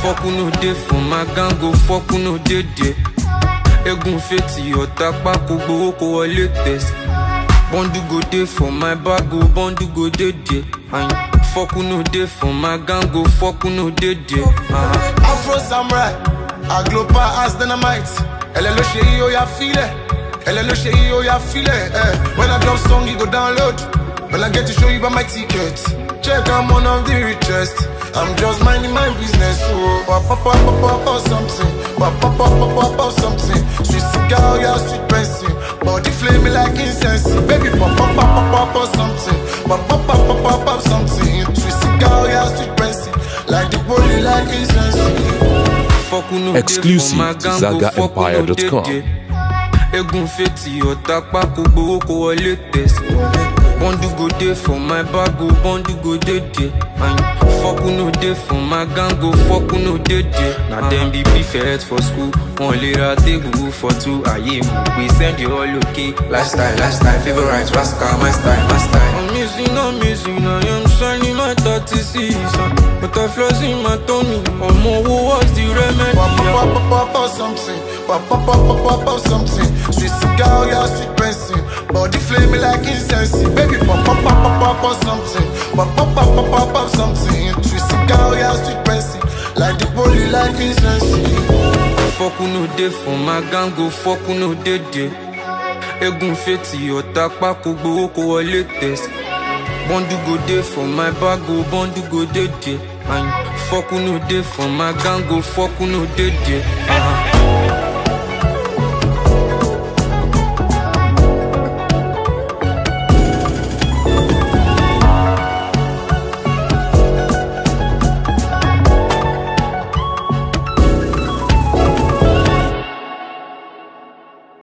Fuck who no dey for my gang go fuck who no dey there. Egun fetí ọ̀tá pákó gbowó kó wọlé test. Bọ́ndù go dey for my bag o, bọ́ndù go dey there. And fuck who no dey for my gang go fuck who no dey there. Uh-huh. Afro Samurai, Aglopa as dynamite. Elle est le chéri, oh ya file. Elle est le chéri, oh ya file. Eh. When I drop song, you go download. When I get to show you by my ticket. Check, I'm one of the richest. I'm just minding my business. Oh, pop, pop, pop, pop, pop, pop, something. Pop, pop, pop, pop, pop, pop, something. Sweet cigar, yeah, sweet pencil. Body flame like incense. Baby, pop, pop, pop, pop, pop, pop, something. Pop, pop, pop, pop, pop, pop, something. Sweet cigar, yeah, sweet pencil. Like the body, like incense. Fuck who no dey Exclusive for my to gang go fuck who no dey ZagaEmpire.com. there. Egun fetí ọ̀tá pákó gbowó kó wọlé test. Bọ́ndù go dey for my bag o, bọ́ndù go dey there. And fuck who no dey for my gang go fuck who no dey there. Na dem be prefect for school, wọn lè ra tébù for two ayé mú pé send you all okay. Lifestyle, lifestyle, favorite, rascal, my style, my style. I'm missing, I'm missing, I am shining my 36 But I flaws in my tummy, ọmọ owó what's the remedy? Pop, pop, pop, pop, pop, pop, something. Pop, pop, pop, pop, pop, pop, something. Sweet cigar, yeah, sweet pencil. Body flame like incense. Baby, pop, pop, pop, pop, pop, pop, something. Pop, pop, pop, pop, pop, pop, something. Sweet cigar, yeah, sweet pencil. Like the body, like incense. Fuck who no dey for my gang go fuck who no dey there. Egun fetí ọ̀tá pákó gbowó kó wọlé test. Bọ́ndù go dey for my bag o, bọ́ndù go dey there. And fuck who no dey for my gang go fuck who no dey there. Uh-huh.